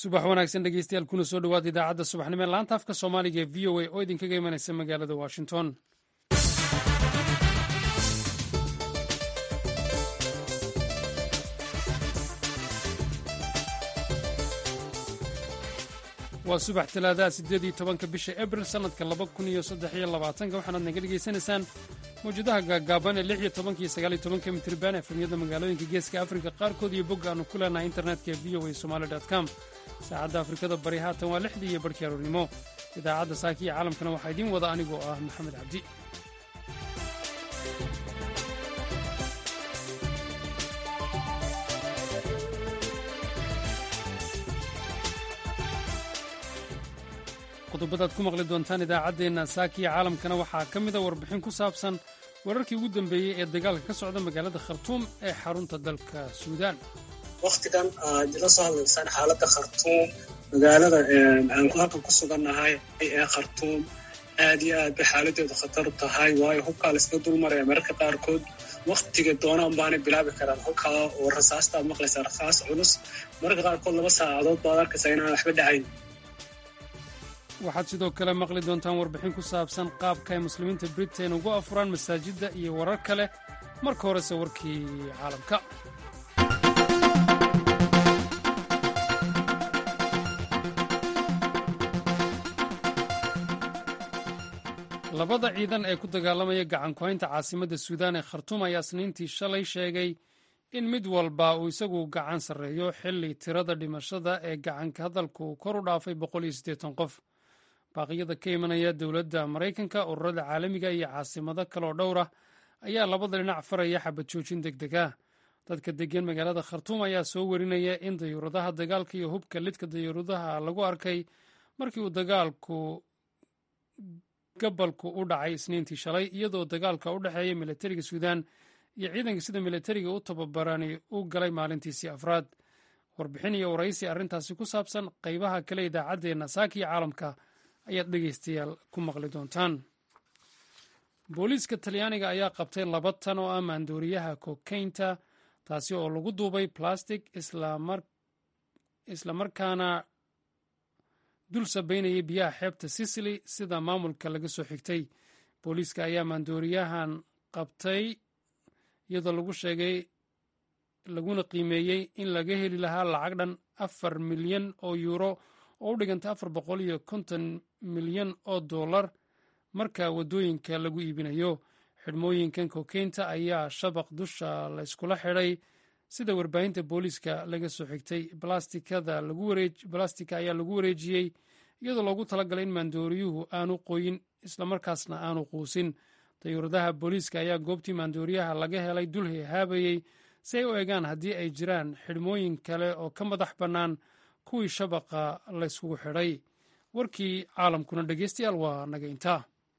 subax wanaagsan dhegeystayaal kuna soo dhowaada idaacadda subaxnimo ee laanta afka soomaaliga ee v o a oo idinkaga imanaysa magaalada washington waa subax talaadaha siddeed iyo tobanka bisha abril sannadka laba kun iyo saddex iyo labaatanka waxaanaad naga dhegaysanaysaan mawjadaha gaagaaban ee lix iyo tobanka iyo sagaal iyo tobanka mitriban efemyada magaalooyinka geeska afrika qaarkood iyo bogga aanu ku leenahay internetka ee v o a somali com saacadda afrikada bari haatan waa lixdii iyo barhkii aroornimo idaacadda saaki iyo caalamkana waxaa idiin wada anigoo ah maxamed cabdi qodobadaad ku maqli doontaan idaacaddeenna saakiya caalamkana waxaa ka mida warbixin ku saabsan wararkii ugu dambeeyey ee dagaalka ka socda magaalada khartuum ee xarunta dalka suudaan wakhtigan aad ila soo hadlaysaan xaaladda khartuum magaalada aan halkan ku sugannahay ee khartuum aad iyo aad bay xaaladeedu khatar tahay waayo hubkaa layska dulmaraya mararka qaarkood wakhtiga doonaan baanay bilaabi karaan hubkaa oo rasaastaad maqlaysaa rasaas culus mararka qaarkood laba saacadood baad arkaysaa inaan waxba dhacayn waxaad sidoo kale maqli doontaan warbixin ku saabsan qaabka ay muslimiinta britain ugu afuraan masaajidda iyo warar kale marka horese warkii caalamka labada ciidan ee ku dagaalamaya gacankuhaynta caasimadda suudaan ee khartuum ayaa isniintii shalay sheegay in mid walba uu isagu gacan sarreeyo xilli tirada dhimashada ee gacanka hadalku kor u dhaafay qof baaqyada ka imanaya dowladda maraykanka ururada caalamiga iyo caasimado kaleoo dhowr ah ayaa labada dhinac faraya xabad joojin deg deg ah dadka degan magaalada khartuum ayaa soo warinaya in dayuuradaha dagaalka iyo hubka lidka dayuuradaha lagu arkay markii uu dagaalku gabalku u dhacay isniintii shalay iyadoo dagaalka u dhexeeya milatariga suudaan iyo ciidanka sida milatariga u tababarani u galay maalintiisii afraad warbixin iyo waraysi arrintaasi ku saabsan qaybaha kale idaacaddeenna saakiyo caalamka ayaad dhegaystayaal ku maqli doontaan booliiska talyaaniga ayaa qabtay laba tan oo ah maandooriyaha kokaynta taasi oo lagu duubay plastic islamarkaana dul sabaynayay biyaha xeebta sicily sida maamulka laga soo xigtay booliiska ayaa maandooriyahan qabtay iyadoo lagu sheegay laguna qiimeeyey in laga heli lahaa lacag dhan afar milyan oo yuuro oo u dhiganta afar boqol iyo konton milyan oo dollar marka waddooyinka lagu iibinayo xidhmooyinkan kokeynta ayaa shabaq dusha layskula xidhay sida warbaahinta booliiska laga soo xigtay balastika ayaa lagu wareejiyey iyadoo loogu talagalay in maandooriyuhu aanu qoyin islamarkaasna aanu quusin dayuuradaha booliiska ayaa goobtii maandooriyaha laga helay dul hehaabayey si ay u eegaan haddii ay jiraan xidhmooyin kale oo ka madax bannaan kuwii shabaqa layskugu xidhay warkii caalamkuna dhegeystayaal waa naga intaa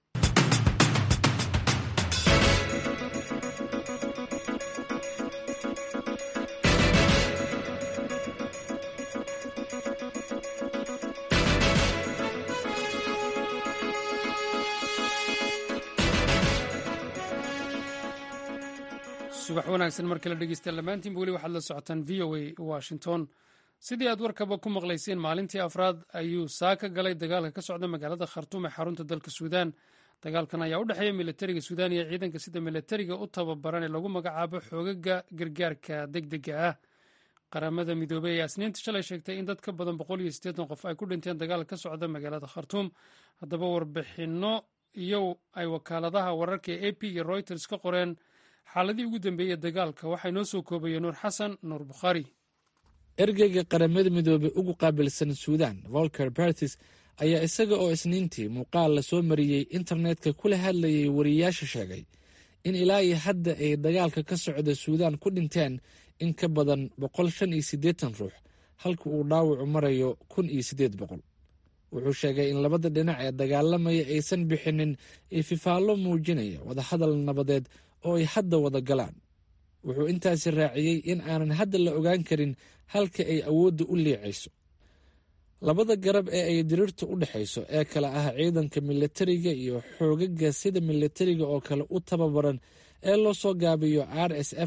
subax wanaagsan mar kale dhegeystayaal dhammaantiinba weli waxaad la socotaan v o a washington sidii aad warkaba ku maqlayseen maalintii afraad ayuu saa ka galay dagaalka ka socda magaalada khartuum ee xarunta dalka suudaan dagaalkan ayaa u dhexeeya milatariga suudaan iyo ciidanka sida milatariga u tababaran ee lagu magacaabo xoogaga gargaarka deg dega ah qaramada midoobey ayaa isniinta shalay sheegtay in dad ka badan boqol iyo siddeetan qof ay ku dhinteen dagaal ka socda magaalada khartuum haddaba warbixinno iyo ay wakaaladaha wararka ee a p iyo reuters ka qoreen xaaladii ugu dambeeyey dagaalka waxaa inoo soo koobayey nuur xasan nuur bukhaari ergeyga qaramada midoobey ugu qaabilsan suudan volker bertis ayaa isaga oo isniintii muuqaal la soo mariyey internetka kula hadlayay wariyayaasha sheegay in ilaa iyo hadda ay dagaalka ka socda suudaan ku dhinteen in ka badan boqol shan iyo siddeetan ruux halka uu dhaawacu marayo kun iyo siddeed boqol wuxuu sheegay in labada dhinac ee dagaalamaya aysan bixinin ififaallo muujinaya wadahadal nabadeed oo ay hadda wada galaan wuxuu intaasi raaciyey in aanan hadda la ogaan karin halka ay awoodda u liicayso labada garab ee ay diriirta u dhexayso ee kale ah ciidanka milatariga iyo xoogaga sida milatariga oo kale u tababaran ee loo soo gaabiyo r s f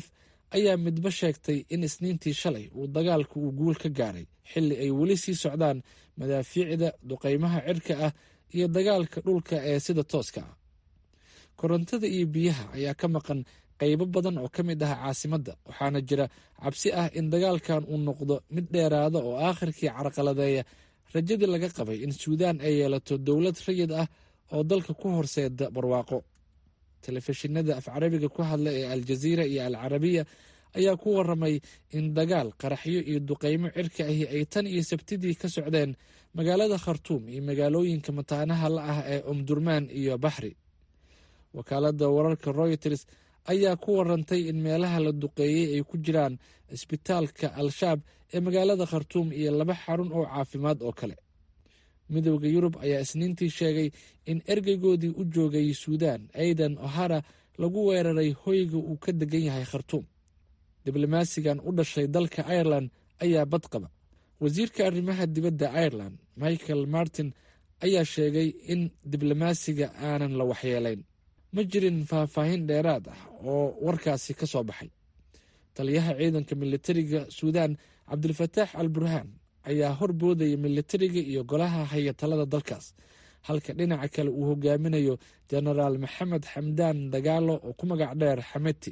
ayaa midba sheegtay in isniintii shalay uu dagaalku uu guul ka gaaray xilli ay weli sii socdaan madaafiicda duqaymaha cirka ah iyo dagaalka dhulka ee sida tooska ah korontada iyo biyaha ayaa ka maqan qaybo badan oo ka mid ah caasimadda waxaana jira cabsi ah in dagaalkan uu noqdo mid dheeraada oo aakhirkii carqaladeeya rajadii laga qabay in suudaan ay yeelato dowlad rayid ah oo dalka ku horseeda barwaaqo telefishinada af carabiga ku hadla ee aljaziira iyo al carabiya ayaa ku waramay in dagaal qaraxyo iyo duqaymo cirka ahi ay tan iyo sabtidii ka socdeen magaalada khartuum iyo magaalooyinka mataanaha la ah ee umdurmaan iyo baxri wakaalada wararka royters ayaa ku warantay in meelaha la duqeeyey ay ku jiraan isbitaalka al-shaab ee magaalada khartuum iyo laba xarun oo caafimaad oo kale midowda yurub ayaa isniintii sheegay in ergeygoodii u joogay suudaan aidan ohara lagu weeraray hoyga uu ka degan yahay khartuum diblomaasigan u dhashay dalka irelan ayaa badqaba wasiirka arrimaha dibadda irelan michael martin ayaa sheegay in diblomaasiga aanan la waxyeelayn ma jirin faahfaahin dheeraad ah oo warkaasi ka soo baxay taliyaha ciidanka militariga suudaan cabdilfataax al burhaan ayaa horboodaya militariga iyo golaha hayatalada dalkaas halka dhinaca kale uu hogaaminayo jenaraal maxamed xamdaan dagaalo oo ku magac dheer xameti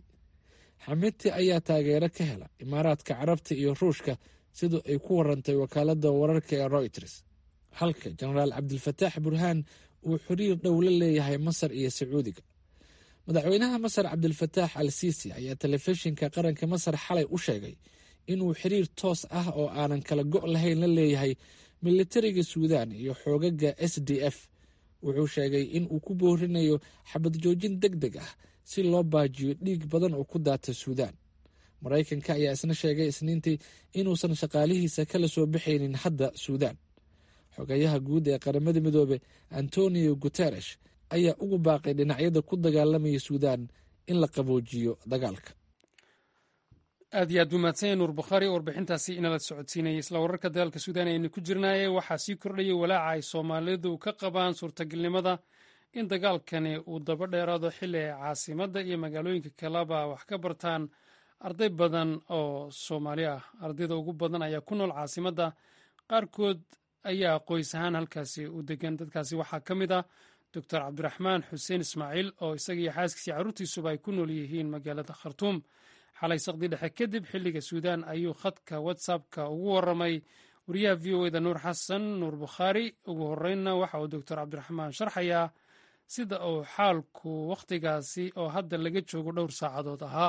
xameti ayaa taageero ka hela imaaraadka carabta iyo ruushka sida ay ku warantay wakaalada wararka ee royters halka jenaraal cabdilfataax burhaan uu xiriir dhow la leeyahay masar iyo sacuudiga madaxweynaha masar cabdilfataax al siisi ayaa telefishinka qaranka masar xalay u sheegay inuu xiriir toos ah oo aanan kala go' lahayn la leeyahay militariga suudaan iyo xoogaga s d f wuxuu sheegay in uu ku boorinayo xabad joojin deg deg ah si loo baajiyo dhiig badan oo ku daata suudaan maraykanka ayaa isna sheegay isniintii inuusan shaqaalihiisa kala soo baxaynin hadda suudaan xogayaha guud ee qaramada midoobe antonio guteresh ayaa ugu baaqay dhinacyada ku dagaalamaya suudaan in la qaboojiyo dagaalka aad iyo aad buu mahadsanya nuur bukhaari warbixintaasi inala socodsiinayay isla wararka dagaalka suudaan aynu ku jirnaaye waxaa sii kordhayay walaaca ay soomaalidu ka qabaan suurtagalnimada in dagaalkani uu daba dheeraado xilli ay caasimadda iyo magaalooyinka kaleba wax ka bartaan arday badan oo soomaali ah ardayda ugu badan ayaa ku nool caasimadda qaarkood ayaa qoys ahaan halkaasi u degan dadkaasi waxaa ka mid ah doctor cabdiraxmaan xuseen ismaaciil oo isaga iyo xaaskiisii carruurtiisuba ay ku nool yihiin magaalada khartuum xalay saqdi dhexe kadib xilliga suudaan ayuu khadka whatsappka ugu waramay wariyaha v o eda nuur xasan nuur bukhaari ugu horeynna waxa uu doctor cabdiraxmaan sharxayaa sida uu xaalku wakhtigaasi oo hadda laga joogo dhowr saacadood ahaa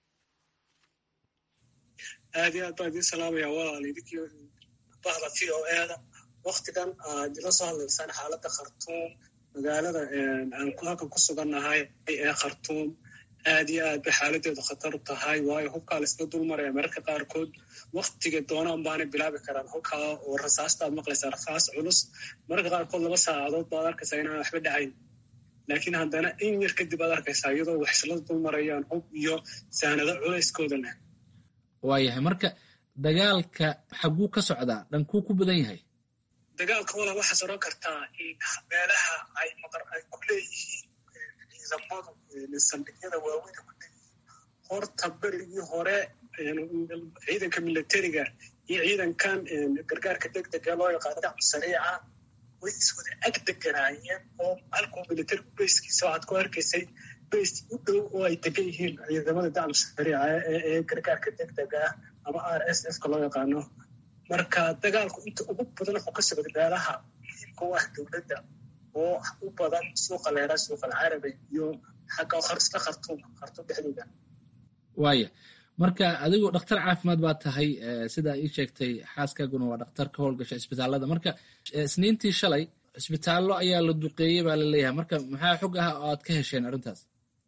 aad iyo aad baan idiin salaamaya walaal idinkii bahda v o eda waktigan aad ila soo hadlaysaan xaaladda khartuum magaalada aan halkan ku sugannahay ee khartuum aad iyo aad bay xaaladeedu khatar u tahay waayo hubkaa layska dulmaraya mararka qaarkood waktiga doonaan baanay bilaabi karaan hubkaa oo rasaastaad maqlaysaa rasaas culus mararka qaarkood laba saacadood baad arkaysaa inaan waxba dhacayn laakiin haddana in yar kadib aad arkaysaa iyadoo waxslada dulmarayaan hub iyo sahnado culayskooda leh waayahay marka dagaalka xaguu ka socdaa dhankuu ku badan yahay dagaalka wala waxaad oran kartaa in meelaha ay maqar ay ku leeyihiin ciidamadu saldhigyada waaweyna ku leeyihiin horta berigii hore ciidanka militariga iyo ciidankan gargaarka degdega loo yaqaano dacmu sariica way iswada ag deganaayeen oo halkuu militarigu bayskiisa waxaad ku arkaysay bays u dhow oo ay degan yihiin ciidamada dacmu sariica ee gargaarka degdega ah ama r s f ka loo yaqaano marka dagaalku inta ugu badan wuxuu ka socda meelaha muhiimka u ah dowladda oo u badan suuqa leera suuqa alcarabi iyo xagga isla khartuum khartuum dhexdeeda waaya marka adigu dhakhtar caafimaad baa tahay sidaa ii sheegtay xaaskaaguna waa dhakhtar ka howlgasha isbitaalada marka isniintii shalay isbitaallo ayaa la duqeeyey baa la leeyahay marka maxaa xog ah oo aad ka hesheen arrintaas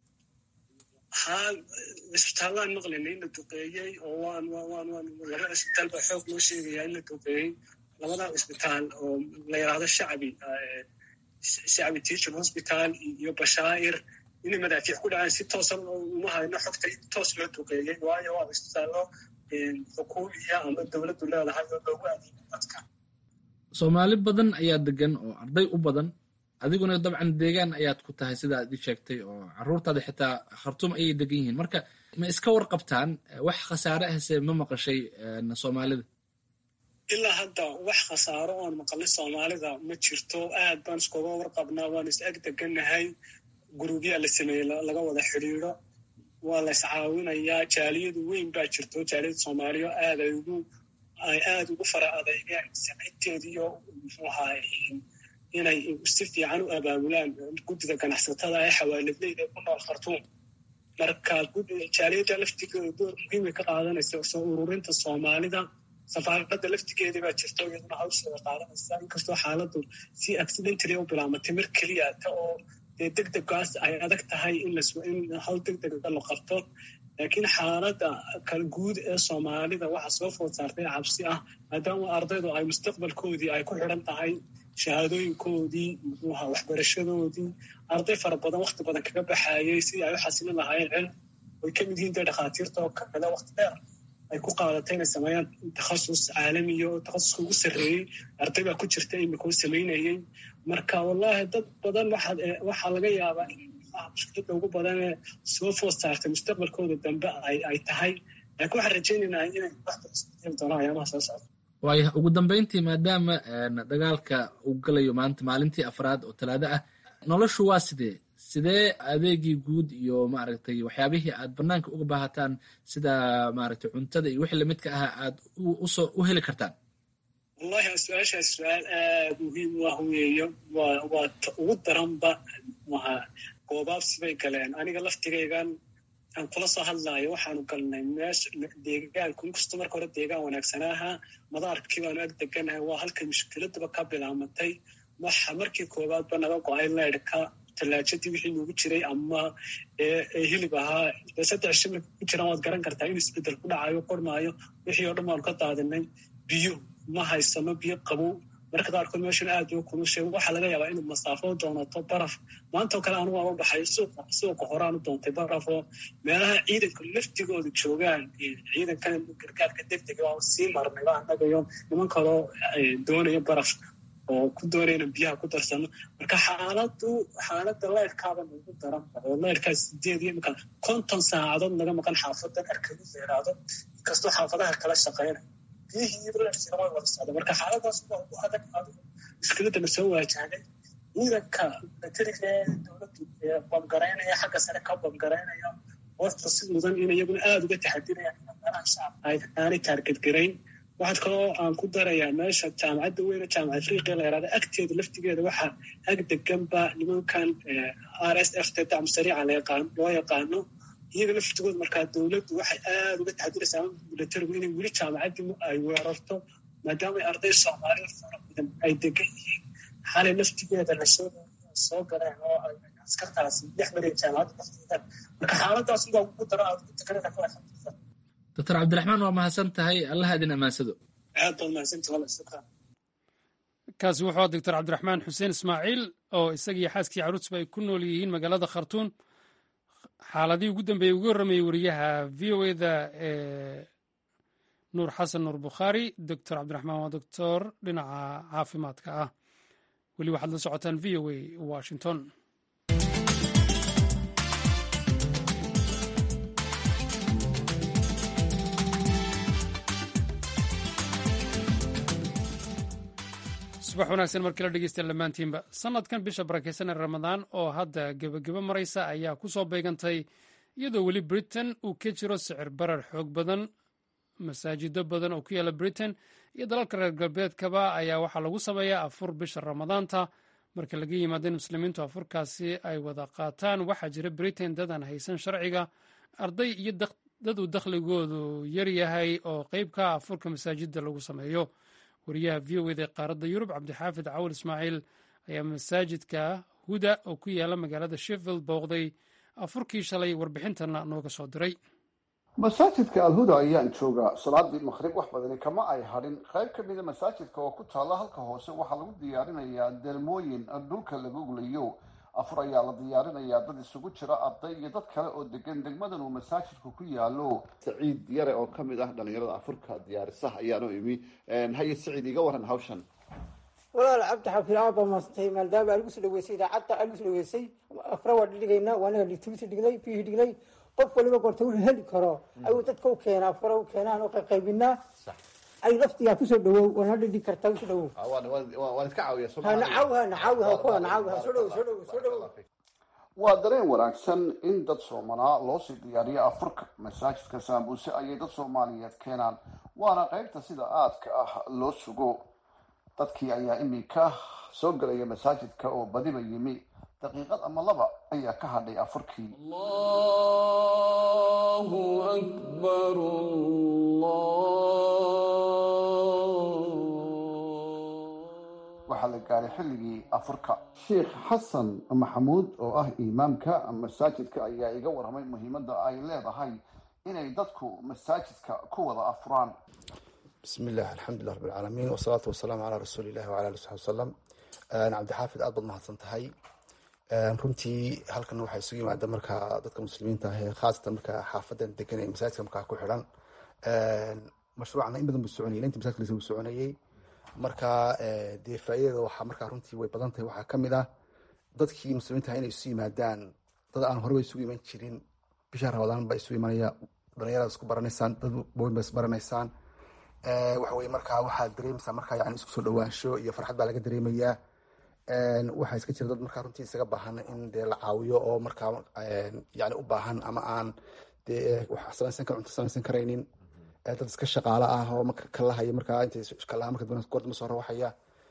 haa isbitaallaan maqlaynay in la duqeeyey oo waan waan waan labada isbitaal baa xoog loo sheegayaa in la duqeeyey labada isbitaal oo la yidhaahdo shacbi shacbi teaching hospital iyo bashaa'ir inay madaafiic ku dhacaan si toosan uma hayno xogta in toos loo duqeeyey waayo waa isbitaallo xukuumiya ama dowladdu leedahay oo loogu adeego dadka soomaali badan ayaa degan oo arday u badan adiguna dabcan deegaan ayaad ku tahay sida aad ii sheegtay oo caruurtaada xitaa khartuum ayay degan yihiin marka ma iska warqabtaan wax khasaare ahse ma maqashay soomaalida ilaa hadda wax khasaaro oon maqalay soomaalida ma jirto aad baan iskuga warqabnaa waan is ag degannahay gurubyaa la sameeyey laga wada xidhiidro waa la iscaawinayaa jaaliyadu weyn baa jirto jaaliyada soomaaliya aad ay ugu ay aad ugu fara adeygeen samaynteediyo muxuu ahaa inay si fiican u abaabulaan guddida ganacsatada ee xawaaladleyda ku nool khartuum marka jaaliyada laftigeeda door muhiimay ka qaadanaysa soo ururinta soomaalida safaaradda laftigeedii baa jirto iyaduna hawsheeda qaadanaysa inkastoo xaaladdu si accidentally u bilaamatay mar keliya ta oo dee deg degaas ay adag tahay in hawl deg dega la qabto laakiin xaaladda kal guud ee soomaalida waxaa soo food saartay cabsi ah maadaama ardaydu ay mustaqbalkoodii ay ku xidhan tahay shahaadooyinkoodii muxuuha waxbarashadoodii arday fara badan wakti badan kaga baxaayay sidii ay u xasilin lahaayeen cilm way ka mid yihiin dee dhakhaatiirta oo kale wakti dheer ay ku qaadatay inay sameeyaan takhasus caalamiya oo takhasuska ugu sarreeyey arday baa ku jirta imika u samaynayey marka wallahi dad badan waxaa laga yaabaa in mushkiladda ugu badanee soo food saartay mustaqbalkooda dambe ay tahay laakiin waxaan rajaynaynaa inay waxbaisbedeli doonaan ayaamaha soo socda waaya ugu dambeyntii maadaama dagaalka uu galayo maanta maalintii afraad oo talaado ah noloshu waa sidee sidee adeegii guud iyo maaragtay waxyaabihii aad banaanka uga baahataan sida maaragtay cuntada iyo wixii lamidka ahaa aad usoo u heli kartaan wallahi su-aashaas su-aal aad muhiim u ah weeyo waa waa ta ugu daranba maha goobaabsi bay galeen aniga laftigaygan aan kula soo hadlaayo waxaanu galnay meesha deegaanku inkastoo marka hore deegaan wanaagsanaaha madaarkii baanu ag deganahay waa halkay mushkiladaba ka bilaamatay waxa markii koowaadba naga go-ay leydhka tallaajadii wixii nugu jiray ama hilib ahaa dee saddex shimilka ku jiraan waad garan kartaa in isbedel ku dhacayo qormaayo wixii oo dhan baanu ka daadinay biyo ma haysano biyo qabow marka qaarkood meeshan aad u kulushay waxaa laga yaabaa inuu masaafo doonato baraf maantao kale anigu aan u baxay suuqa suuqa horaan u doontay baraf oo meelaha ciidanka laftigooda joogaan ciidankan gargaarka degdega oo sii marnay baa annagayo niman kaloo doonaya baraf oo ku doonaya inaan biyaha ku darsano marka xaaladu xaaladda leyrhkaaba nagu daran oo leyrhkaa sideed iyo imika konton saacadood naga maqan xaafadan arkadu yeeraado inkastoo xaafadaha kala shaqeynay biyihii leyrhkiina way wada socda marka xaaladaas waa ugu adag adigu mushkiladana soo waajahday ciidanka militariga ee dowladdu bamgaraynaya xagga sare ka bamgaraynaya horta si mudan in iyaguna aada uga taxadirayaan in meelaha shacabka aanay taargedgarayn waxaad kaloo aan ku darayaa meesha jaamacadda weyne jaamaca afriqiya la yaraada agteeda laftigeeda waxaa ag deganba nimankan r s f t dacmu sariica loo yaqaano iyaga laftigooda markaa dowladdu waxay aada uga taxadiraysaa militarigu inay weli jaamacaddii ay weerarto maadaama arday soomaaliya fara badan ay degan yihiin xalay laftigeeda lasoo soo galeen oo askartaasi dhex maraya jaamacadda lafteeda marka xaaladaas ugaa ugu daro aad ugu teganada kala xaqiiqsan doctor cabdiraxmaan waa mahadsan tahay allaha idin amaansado aad baad mahadsantahay wala shukran kaasi wuxuu doctor cabdiraxmaan xuseen ismaaciil oo isagiiyo xaaskii caruusba ay ku nool yihiin magaalada khartuun xaaladihii ugu dambeeyey ugu horramayey wariyaha v o eda ee nuur xasan nuur bukhaari doctor cabdiraxmaan waa doctor dhinaca caafimaadka ah weli waxaad la socotaan v o a washington subax wanaagsan markii la dhegeysta dhammaantiinba sanadkan bisha barakeysan ee ramadaan oo hadda gebagebo maraysa ayaa ku soo beegantay iyadoo weli britain uu ka jiro sicir barar xoog badan masaajido badan oo ku yaala britain iyo dalalka reer galbeedkaba ayaa waxaa lagu sameeyaa afur bisha ramadaanta marka laga yimaado in muslimiintu afurkaasi ay wada qaataan waxaa jira britain dad aan haysan sharciga arday iyo dad uu dakhligoodu yaryahay oo qeyb ka afurka masaajida lagu sameeyo wariyaha v o eda qaaradda yurub cabdixaafid cawal ismaaciil ayaa masaajidka huda oo ku yaala magaalada sheffield booqday afurkii shalay warbixintana nooga soo diray masaajidka alhuda ayaan joogaa salaadii maqrib wax badani kama ay hadhin qayb ka mida masaajidka oo ku taalla halka hoose waxaa lagu diyaarinayaa deelmooyin dhulka lagu gulayo afur ayaa la diyaarinayaa dad isugu jira arday iyo dad kale oo degan degmadan uu masaajidku ku yaalo saciid yare oo kamid ah dhalinyarada afurka diyaarisaha ayaanu imi haye saciid iga waran hawshan walaal cabdi xafiil aad baa maastay maadaama aan igu soo dhaweysay idaacadda aan igu soo dhaweysay afra waa dhidhigaynaa waa anaga litigisi dhignay biyihii dhignay qof waliba gorta wuxuu heli karo ayuu dadka u keenaa fura u keenaan oo qayqaybinaa ay laftigaa kusoo dhawow wana dhidhi kartaa usoo dhawow waan iska caawiya nacawha nacawha kuwa nacawha soo dhawow soo dhawow soo dhawow waa dareen wanaagsan in dad soomanaa loosii diyaariyo afurka masaajidka saambuse ayay dad soomaaliyeed keenaan waana qaybta sida aadka ah loo sugo dadkii ayaa iminka soo gelaya masaajidka oo badiba yimi daqiiqad ama laba ayaa ka hadhay afurkii waxaa la gaaray xilligii afurka sheikh xasan maxamuud oo ah imaamka masaajidka ayaa iga warramay muhiimadda ay leedahay inay dadku masaajidka ku wada afuraan bismi illah alxamdulilah rab alcaalamiin wasalaatu wasalaamu calaa rasuuli illahi wala ali saxbi wasalam cabdixaafid aad baad mahadsan tahay runtii halkan waxaa isugu yimaada markaa dadka muslimiinta ah ee khaasatan markaa xaafadan degan ee masaajidka markaa ku xidhan mashruucna in badan buu soconayay intii masaajidka lasuu soconayay marka dee faa'iidada waxaa markaa runtii way badan tahay waxaa kamid ah dadkii muslimiinta ah inay isu yimaadaan dad aan horeba isugu iman jirin bisha ramadaan baa isu imanaya dhalinyarada isku baranaysaan dad baweyn ba isbaranaysaan waxa weye markaa waxaad dareemaysaa markaa yani isku soo dhawaansho iyo farxad baa laga dareemayaa waxaa iska jira dad markaa runtii isaga baahan in dee la caawiyo oo markaa yani u baahan ama aan dee wax samaysan kar cunto samaysan karaynin dad iska shaqaalo ah oo marka kalahaya markaa intay kalaha marka goordama soo rawaxaya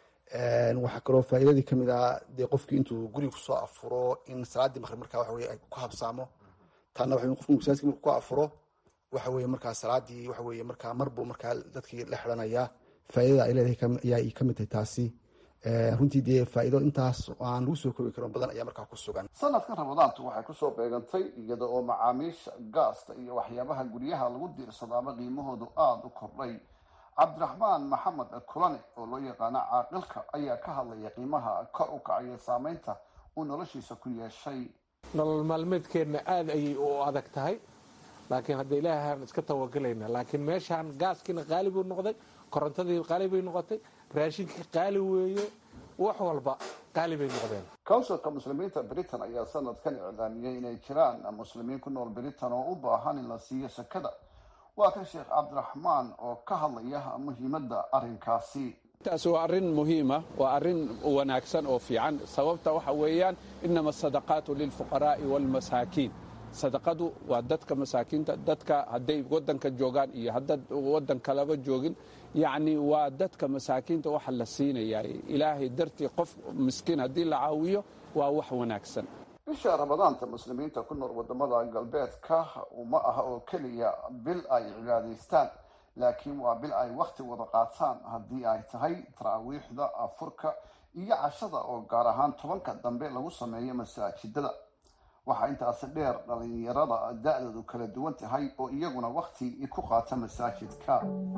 waxaa kaloo faa'iidadii kamid ah dee qofkii intuu guriga kusoo afuro in salaadii maqrib markaa waxa weye ay ku habsaamo taana waxa qofku masaajidka marku ku afuro waxa weye markaa salaadii waxa weye markaa marbuu markaa dadkii la xidhanaya faa'iidada ay leedahay ayaa kamid tahay taasi runtii dee faa'iido intaas aan lagu soo koobi karin badan ayaa markaa ku sugan sanadkan ramadaantu waxay kusoo beegantay iyada oo macaamiisha gaasta iyo waxyaabaha guryaha lagu diirsadaaba qiimahoodu aada u kordhay cabdiraxmaan maxamed kulane oo loo yaqaano caaqilka ayaa ka hadlaya qiimaha kor u kacaya saameynta uu noloshiisa ku yeeshay nolol maalmeedkeenna aada ayay u adag tahay laakiin hadda ilaahaan iska tawagelayna laakiin meeshaan gaaskiina qaali buu noqday korontadii qaali bay noqotay raashinkii qaali weeye wax walba qaali bay noqdeen counsilka muslimiinta britain ayaa sanadkan iclaamiyey inay jiraan muslimiin ku nool britain oo u baahan in la siiyo sakada waa kan sheekh cabdiraxmaan oo ka hadlaya muhiimadda arrinkaasi taas waa arrin muhiima waa arrin wanaagsan oo fiican sababta waxa weeyaan inama asadaqaatu lilfuqaraa'i waalmasaakiin sadaqadu waa dadka masaakiinta dadka hadday wadanka joogaan iyo haddaad wadan kalaba joogin yacni waa dadka masaakiinta waxa la siinayaa ilaahay dartii qof miskiin haddii la caawiyo waa wax wanaagsan bisha ramadaanta muslimiinta ku nool wadamada galbeedka uma aha oo keliya bil ay cibaadaystaan laakiin waa bil ay wakhti wada qaataan haddii ay tahay taraawiixda afurka iyo cashada oo gaar ahaan tobanka dambe lagu sameeyo masaajidada waxaa intaasi dheer dhalinyarada da-doodu kala duwan tahay oo iyaguna wakhti ku qaata masaajidka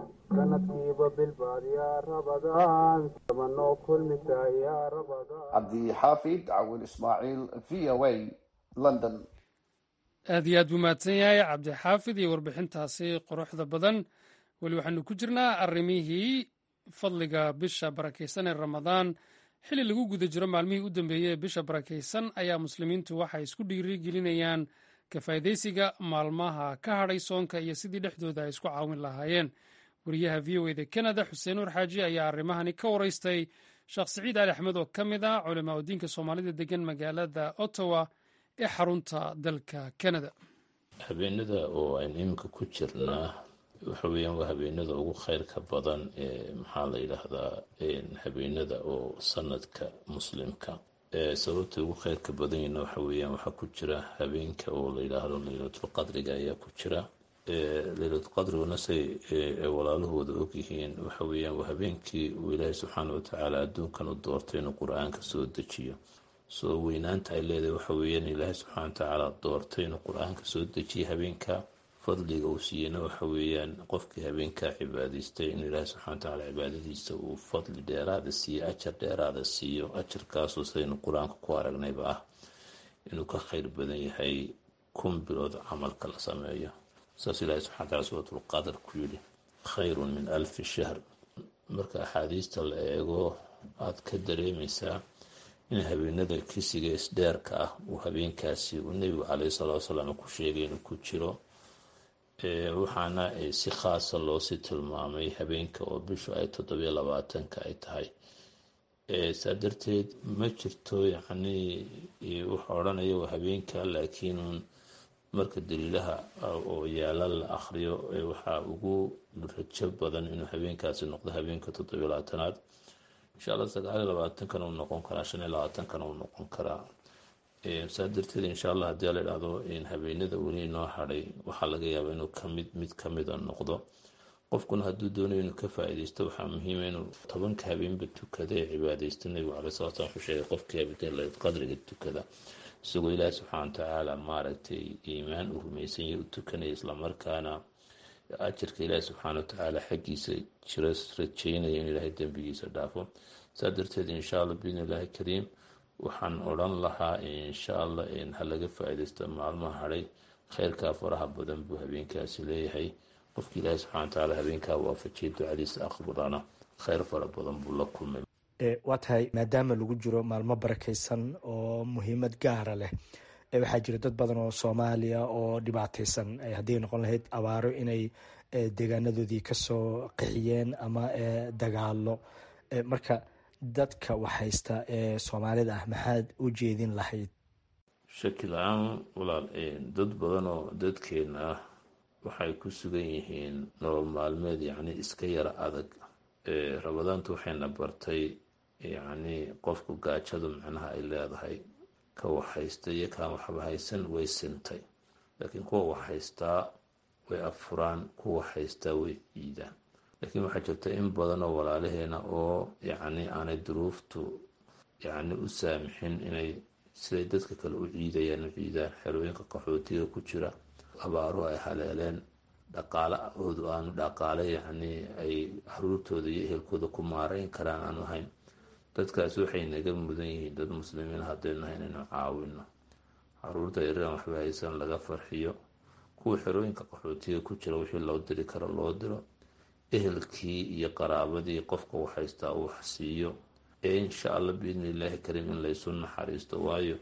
cabdixaafid cawil ismaaciil v o a london aad iyo aad buu mahadsan yahay cabdixaafid iyo warbixintaasi quruxda badan weli waxaanu ku jirnaa arrimihii fadliga bisha barakaysan ee ramadaan xilli lagu guda jiro maalmihii u dambeeyey ee bisha barakaysan ayaa muslimiintu waxay isku dhiirigelinayaan ka faa'idaysiga maalmaha ka hadhay soonka iyo sidii dhexdooda ay isku caawin lahaayeen wariyaha v o eda kanada xuseen nuur xaaji ayaa arrimahani ka waraystay sheekh siciid ali axmed oo ka mid ah culamaa udiinka soomaalida degan magaalada ottawa ee xarunta dalka kanada habeenada oo aynu iminka ku jirnaa waxa weeyaan waa habeenada ugu kheyrka badan ee maxaa la yidhaahdaa habeenada oo sanadka muslimka sababta ugu kheyrka badan yahna waxa weeyaan waxaa ku jira habeenka oo la yidhaahdo laylatulqadriga ayaa ku jira laylatulqadriguna say walaalahooda ogyihiin waxa weeyaan waa habeenkii uu ilaahay subxaana watacaala adduunkan u doortay inuu qur-aanka soo dejiyo soo weynaanta ay leedahay waxa weeyaan ilaahay subxaana watacaala doortay inuu qur-aanka soo dejiyo habeenka fadliga uu siiyeyna waxa weeyaan qofkii habeenkaa cibaadaystay inuu ilaahay subxana watacaala cibaadadiisa uu fadli dheeraada siiyo ajar dheeraada siiyo ajarkaasoo sidaynu qur-aanka ku aragnayba ah inuu ka khayr badan yahay kun bilood camalka la sameeyo saas ilaahay subxana wataala suuratulqadar ku yidhi khayrun min alfi shahr marka axaadiista la eego aada ka dareemaysaa in habeenada kisiga isdheerka ah uu habeenkaasi uu nebigu caleyhi salatu wasalaam ku sheegay inuu ku jiro waxaana si khaasa loosii tilmaamay habeenka oo bishu ay toddobiyo labaatanka ay tahay saa darteed ma jirto yacnii wuxuu odhanaya waa habeenka laakiin marka daliilaha oo yaala la akhriyo waxaa ugu rajo badan inuu habeenkaasi noqdo habeenka toddobiyo labaatanaad insha allah sagaaliyo labaatankana uu noqon karaa shan iyo labaatankana uu noqon karaa saa darteed insha allah haddii la idhahdo habeenada weli noo hadhay waxaa laga yaabaa inuu kamid mid kamida noqdo qofkuna hadduu doonayo inuu ka faa-ideysto waxaa muhiima inuu tobanka habeenba tukada ee cibaadeysta nebigu caley sala slam wuxuu sheegay qofkii habeenla qadriga tukada isagoo ilaahi subxaana watacaala maaragtay iimaan uu rumaysan yahay u tukanaya islamarkaana ajarka ilaahi subxaana watacaala xaggiisa jira rajeynaya in ilaahay dembigiisa dhaafo saa darteed insha allah biidn illaahi kariim waxaan odhan lahaa insha allah ha laga faa-ideysto maalmaha hadhay kheyrkaa faraha badan buu habeenkaasi leeyahay qofki ilaahi subxana watacaala habeenkaa waafajiyay ducadiisa aqbalana kheyr fara badan buu la kulmay waa tahay maadaama lagu jiro maalmo barakeysan oo muhiimad gaara leh waxaa jira dad badan oo soomaaliya oo dhibaateysan haddii noqon lahayd abaaro inay deegaanadoodii kasoo qixiyeen ama dagaalo marka dadka waxhaysta ee soomaalida ah maxaad u jeedin lahayd shaki la-aan walaal dad badan oo dadkeena ah waxay ku sugan yihiin nolol maalmeed yacni iska yara adag rabadaantu waxayna bartay yacni qofku gaajadu macnaha ay leedahay ka waxhaysta iyo kaan waxba haysan way sintay laakiin kuwa waxhaystaa way afuraan kuwa haystaa way ciidaan laakiin waxaa jirta in badan oo walaalaheena oo yacni aanay duruuftu yacni u saamixin inay siday dadka kale u ciidayaan u ciidaan xerooyinka qaxootiga ku jira abaaruhu ay haleeleen dhaqaalahoodu aanu dhaqaale yacni ay caruurtooda iyo ehelkooda ku maareyn karaan aanu ahayn dadkaas waxay naga mudan yihiin dad muslimiin haddaynu nahay inaynu caawino caruurta yaran waxba haysan laga farxiyo kuwa xerooyinka qaxootiga ku jira wixii loo diri karo loo diro ehelkii iyo qaraabadii qofka waxhaystaa uu wax siiyo ee insha allah biidni illaahi kariim in laysu naxariisto waayo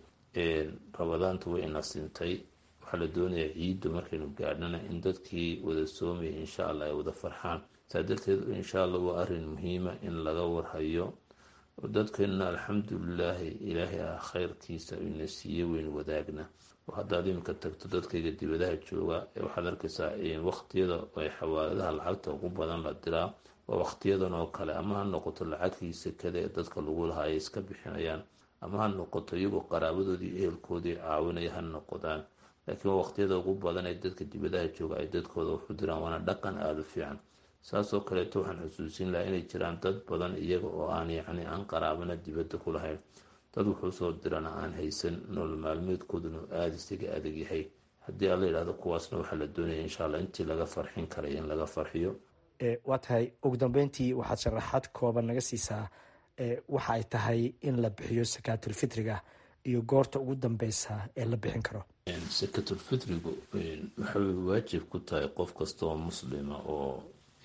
rabadaantu way ina sintay waxaa la doonayaa ciiddu markaynu gaadhana in dadkii wada soomaya insha allah ay wada farxaan saa darteed insha allah waa arrin muhiima in laga warhayo dadkeenna alxamdulilaahi ilaahay ah kheyrkiisa ina siiye weyn wadaagna haddaad iminka tagto dadkayga dibadaha jooga waxaad arkaysaa waqtiyada ay xawaaladaha lacagta ugu badan la diraa waa waqtiyadan oo kale ama ha noqoto lacagtii sekada ee dadka lagu lahaa ay iska bixinayaan ama ha noqoto iyagoo qaraabadoodii ehelkoodii caawinaya ha noqdaan laakiin waa waqtiyada ugu badan ee dadka dibadaha jooga ay dadkooda waxu diraan waana dhaqan aada u fiican saasoo kaleeto waxaan xusuusin lahaa inay jiraan dad badan iyaga oo aan yacni aan qaraabana dibadda ku lahayn dad wuxuu soo dirana aan haysan nolol maalmeedkooduna aada isaga adag yahay haddii alla yidhahdo kuwaasna waxaa la doonaya insha allah intii laga farxin karay in laga farxiyo waa tahay ugu dambeyntii waxaad sharaxaad kooban naga siisaa waxa ay tahay in la bixiyo sakaatulfitriga iyo goorta ugu dambeysa ee la bixin karo sakatulfitrigu waxay waajib ku tahay qof kasta oo muslima oo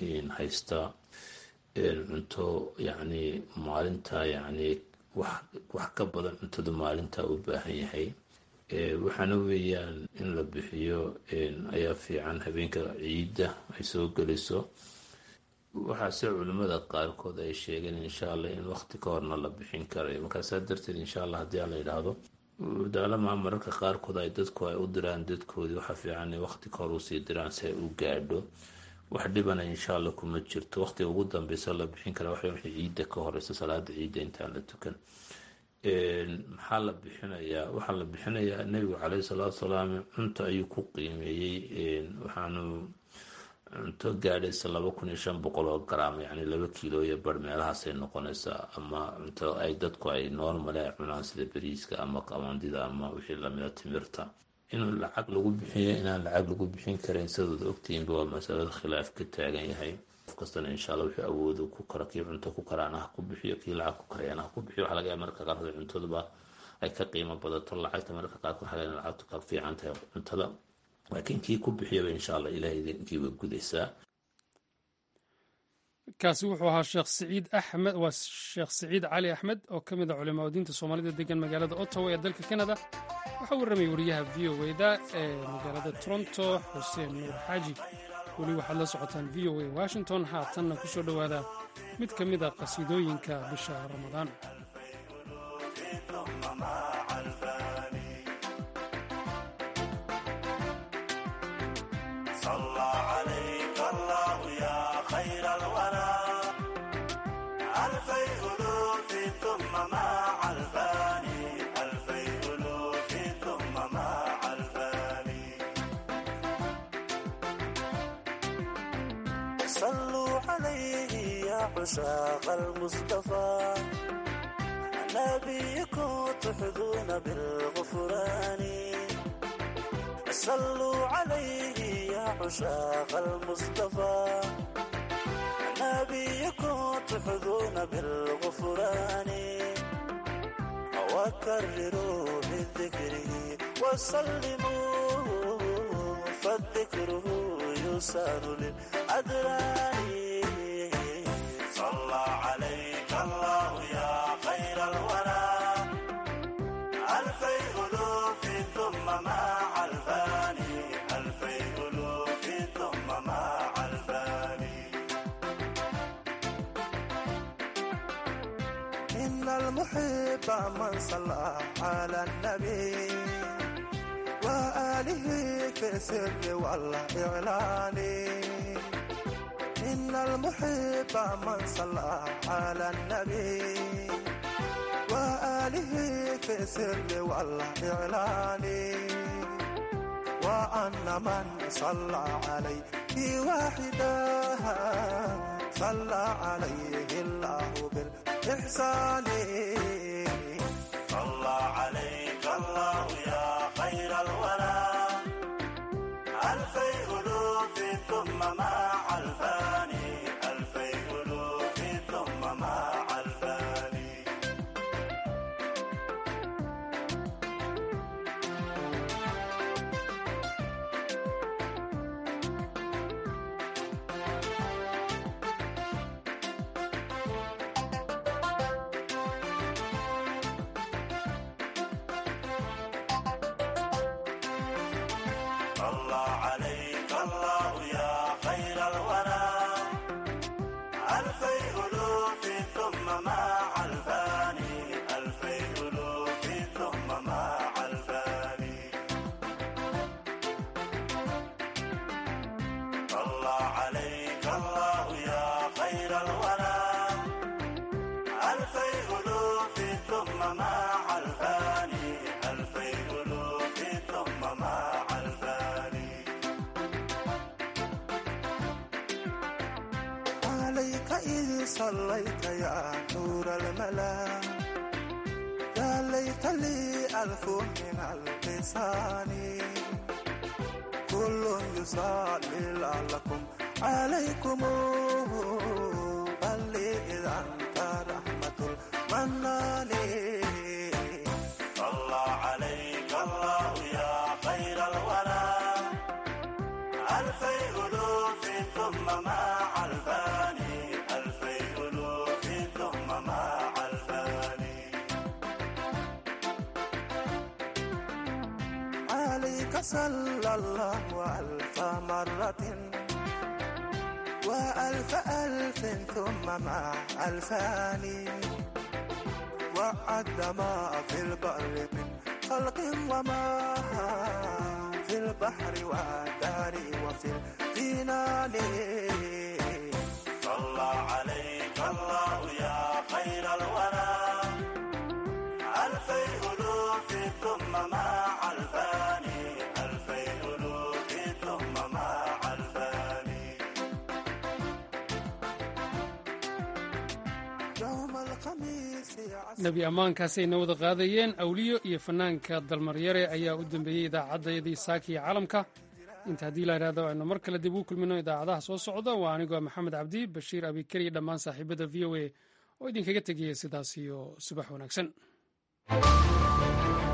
haysta cunto yacni maalinta yacni wax ka badan cuntada maalinta u baahan yahay waxaana weeyaan in la bixiyo ayaa fiican habeenka ciidda ay soo geliso waxaase culimmada qaarkood ay sheegeen insha allah in waqti ka horna la bixin karayo markaasaa darteed insha allah haddii aan la yidhaahdo daalamaa mararka qaarkood ay dadku ay u diraan dadkoodii waxaa fiican in waqti ka hor usii diraan si ay u gaadho wax dhibana insha allah kuma jirto waqtiga ugu dambeysa la bixin kara waxa wixii ciidda ka horeysa salaada ciidda intaan la tukan maxaa la bixinayaa waxaa la bixinayaa nebigu caleyhi salaatu salaam cunto ayuu ku qiimeeyey waxaanu cunto gaadhaysa laba kun iyo shan boqol oo garaam yacni laba kiilo iyo bar meelahaasay noqonaysaa ama cunto ay dadku ay normale ay cunaan sida bariiska ama qamandida ama wixii lamida timirta in lacag lagu bixiyo inaan lacag lagu bixin karin sidaad ogtihiinba waa masalada khilaaf ka taagan yahay qof kastana insha allah wuxuu awoodo ku kara kii cunto ku karaan ha ku bixiyo kii lacag ku karayaan ha ku bixiyo waxaa laga yaaba marka qaarkood cuntaduba ay ka qiimo badato lacagta marka qaarkood waxaa laga lacagtu ka fiican tahay cuntada laakiin kii ku bixiyaba insha allah ilahay idinkiiba gudaysaa kaasi wuxuu ahaa sheekh siciid axmed waa sheekh siciid cali axmed oo ka mid a culimaa diinta soomaalida degan magaalada ottawa ee dalka canada waxaa warramay wariyaha v o da ee magaalada toronto xuseen nuur xaaji weli waxaad la socotaan v o a washington haatanna ku soo dhowaada mid ka mid a qasiidooyinka bisha ramadaan صلوا عليه يا عشاق المصطفى نبيكم تحظون بالغفران صلوا عليه يا عشاق المصطفى نبيكم تحظون بالغفران وكرروا بذكره وسلموا فالذكره يسار للأدران صلى عليك الله يا خير الورى ألفي ألوف ثم مع الفاني ألفي ألوف ثم مع الفاني إن المحب من صلى على النبي وآله في السر والإعلان إن المحب من صلى على النبي وآله في السر والإعلان وأن من صلى عليه واحدا صلى عليه الله بالإحسان صلى عليك الله يا خير الورى ألفي ألوف ثم مع الفاني ألفي ألوف ثم مع الفاني صلى عليك الله يا خير الورى ألفي ألوف ثم مع الفاني ألفي ألوف ثم مع الفاني صلى عليك الله يا خير الورى ألفي ألوف ثم مع الفاني ألفي ألوف ثم مع الفاني عليك إذ صليت يا نور الملا يا ليت لي ألف من اللسان كل يصلي لعلكم عليكم بل لي إذا أنت رحمة المنان صلى عليك الله يا خير الورى ألفي ألوف ثم مع الفاني ألفي ألوف ثم مع الفاني عليك صلى الله ألف مرة وألف ألف ثم مع الفاني وعد ما في البر من خلق وما في البحر والدار وفي الجنان صلى عليك الله يا خير الورى ألفي ألوف ثم مع الفاني ألفي ألوف ثم مع الفاني يوم الخميس nebi ammaankaasayna wada qaadayeen awliyo iyo fanaanka dalmaryare ayaa u dambeeyey idaacaddayadii saaka iyo calamka inta haddii la idhahdo aynu mar kale dib ugu kulmino idaacadaha soo socda waa anigoo maxamed cabdi bashiir abikar iyo dhammaan saaxiibada v o a oo idinkaga tegaya sidaas iyo subax wanaagsan